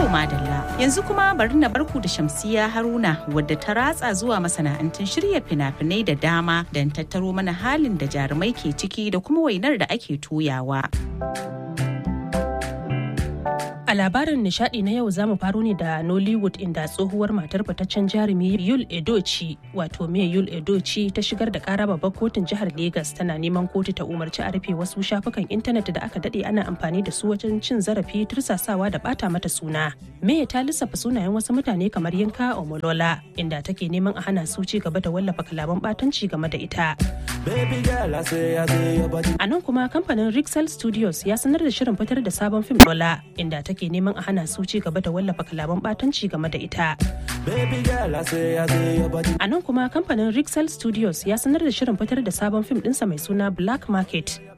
madalla yanzu kuma bari na barku da Shamsiya Haruna wadda ta ratsa zuwa masana'antun shirya fina-finai da dama don tattaro mana halin da jarumai ke ciki da kuma wainar da ake toyawa. A labarin nishadi na yau zamu faro ne da Nollywood inda tsohuwar matar fitaccen jarumi Yul Edochi wato me Yul Edochi ta shigar da kara babbar kotun jihar Legas tana neman kotu ta umarci a rufe wasu shafukan intanet da aka dade ana amfani da su wajen cin zarafi tursasawa da bata mata suna. Me ta lissafa sunayen wasu mutane kamar Yinka Omolola inda take neman a hana su ci gaba da wallafa kalaman batanci game da ita. A nan kuma kamfanin Rixel Studios ya sanar da shirin fitar da sabon fim Lola inda take neman a hana su ci gaba da wallafa kalaman batanci game da ita. A nan kuma kamfanin Rixel Studios ya sanar da shirin fitar da sabon fim ɗinsa mai suna Black Market